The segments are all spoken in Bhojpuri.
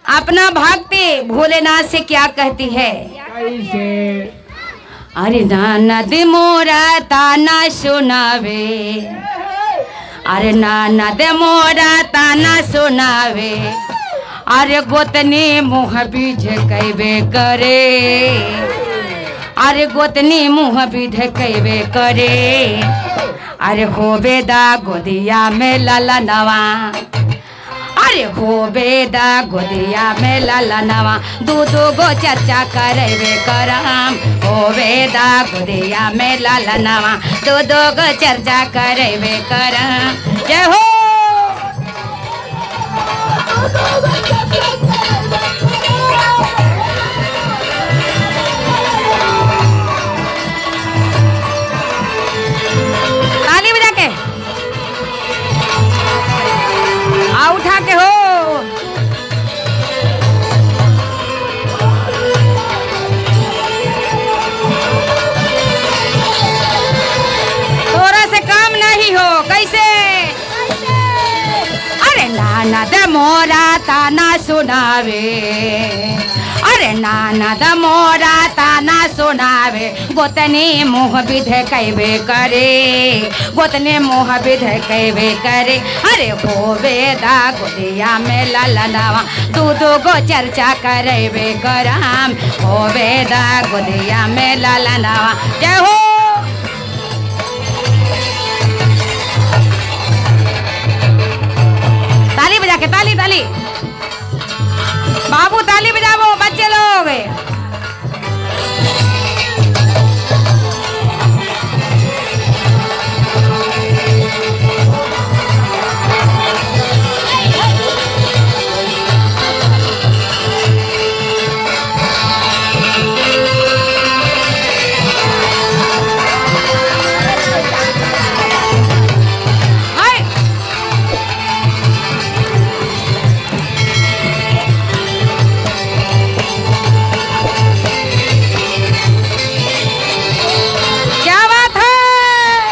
अपना भक्ति भोलेनाथ से क्या कहती है कैसे अरे नानद मोरा ताना सुनावे अरे नानद मोरा ताना सुनावे अरे गोतनी मुँह बीज कैबे करे अरे गोतनी मुँह बीज कैबे करे अरे होबे दा गोदिया में लाला नवा अरे हो बेदा गोदिया में लाला नवा दू दू गो चर्चा करेबे करम हो बेदा गोदिया में लाला नवा दू दू गो चर्चा करेबे करम जय हो ताली बजा के आ उठा के हो तोरा से काम नहीं हो कैसे अरे नाना द मोरा ताना सुनावे अरे नाना द मोरा ताना सुनावे गोतनी मुँह विध कैबे करे गोतनी मुँह विध कैबे करे अरे होवे दा गोदिया में ललनावा दू दू गो चर्चा करेबे कराम होवे दा गोदिया में ललनावा जय हो ताली बजा के ताली ताली बाबू ताली बजाओ बच्चे लोग हाय क्या बात है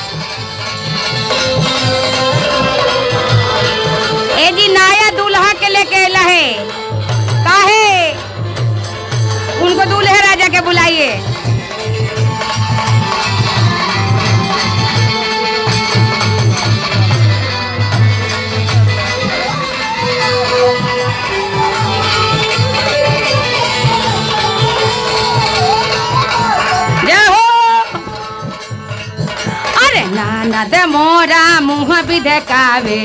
ए जी नाया दूल्हा के लेके अला है काहे उनको दूल्हे राजा के बुलाइए जय हो अरे नाना दे मोरा मुँह विधकावे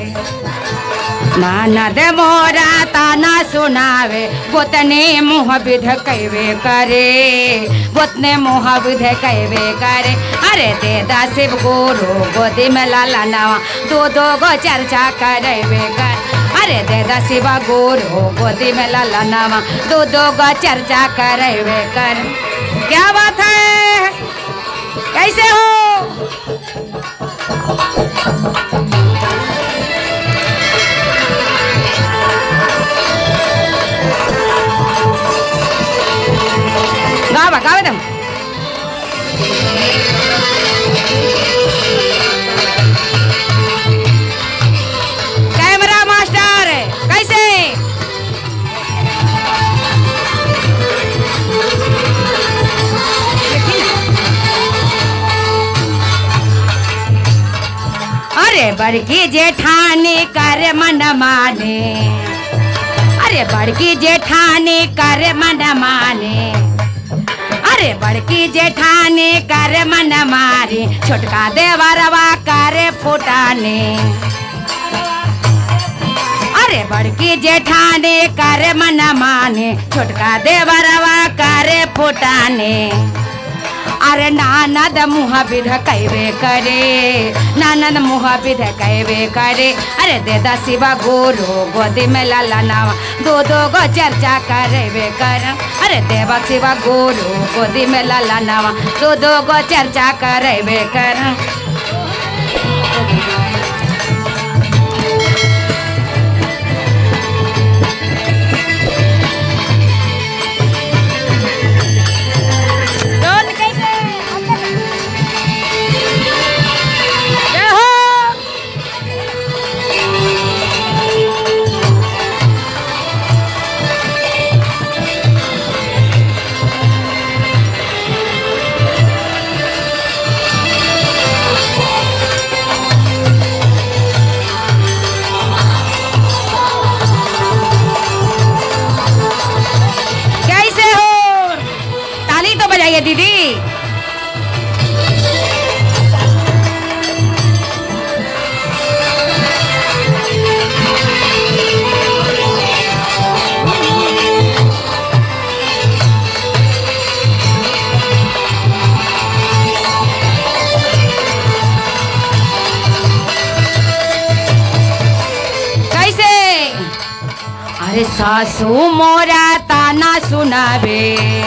नाना दे मोरा ताना सुनावे गोतने मुँह विध कैवे करे गोतने मुँह विध कैवे करे अरे दे दा शिव गुरु गोदी में लाला नवा दो दो गो चर्चा करेवे कर अरे दे दा शिव गुरु गोदी में लाला नवा दो दो गो चर्चा करेवे कर क्या बात है कैसे हो गावा गावे तुम कैमरा मास्टर कैसे अरे बड़की जेठानी कर मन माने अरे बड़की जेठानी कर मन माने अरे बड़की जेठानी कर मन मारी छोटका देवरवा करे फुटाने अरे बड़की जेठानी करे मन माने छोटका देवरवा करे फुटाने अरे नानद मुँह विध कैबे करे नानद मुँह विध कैबे करे अरे देदा शिवा गुरु गोदी में लाला नावा दो दो गो चर्चा करेबे कर अरे देवा शिवा गुरु गोदी में लाला नावा दो दो गो चर्चा करेबे कर कौन कैसे जय हो सासू मोरा ताना सुनावे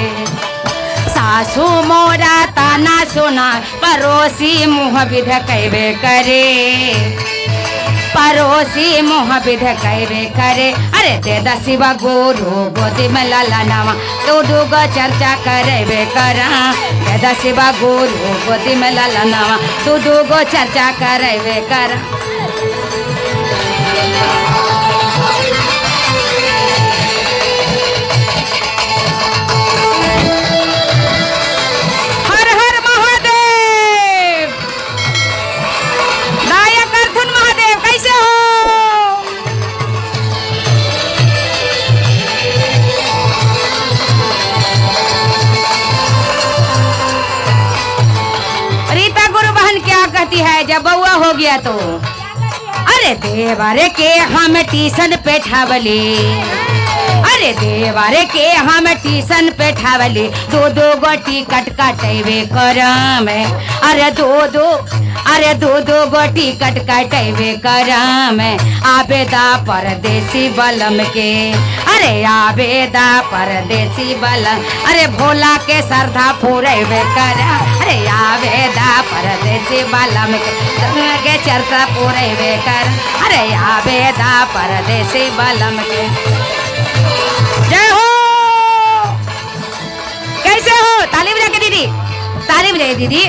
सासू मोरा ताना सुना पड़ोसी मुँह विध कैबे करे पड़ोसी मुँह विध कैबे करे अरे दे दसिवा गोरू गोदी में लाला नामा तू डूगो चर्चा करेबे करा दे दसिवा गोरू गोदी में लाला नामा तू डूगो चर्चा करेबे करा हर हर महादेव नायक अर्जुन महादेव कैसे हो रीता गुरु बहन क्या कहती है जब बउआ हो गया तो अरे देवारे के हम ट्यूशन पे ठावली अरे देवारे के हम ट्यूशन पे ठावली दो दो गो टिकट कटेबे करम अरे दो दो अरे दो दो गो टिकट कटेबे करम आबेदा परदेसी बलम के अरे आबेदा परदेसी बलम अरे भोला के श्रद्धा पूरेबे कर अरे आबेदा परदेसी बलम के संग के चर्चा पूरेबे कर अरे आबेदा परदेसी बलम के जय हो कैसे हो ताली बजा के दीदी ताली बजाई दीदी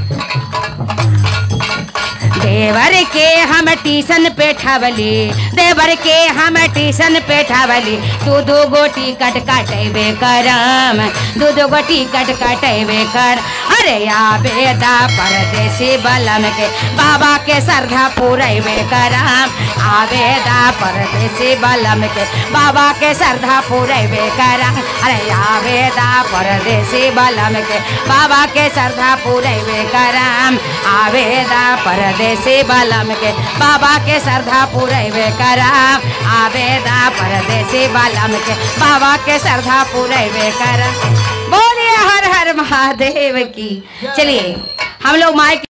देवर के हम ट्यूशन पे ठावली देवर के हम ट्यूशन पे ठावली दू दू गो टिकट काटेबे करम दू दू गो टिकट काटेबे कर अरे आबेदा परदेसी बलम के बाबा के श्रद्धा पूरेबे करम आबेदा परदेसी बलम के बाबा के श्रद्धा पूरेबे करम अरे आबेदा परदेसी बलम के बाबा के श्रद्धा पूरेबे करम आवेदा परदेसी बलम के बाबा के श्रद्धा पूरेबे करम आवेदा परदेसी बलम के बाबा के श्रद्धा पूरेबे करम बोलिए हर हर महादेव की चलिए हम लोग माइक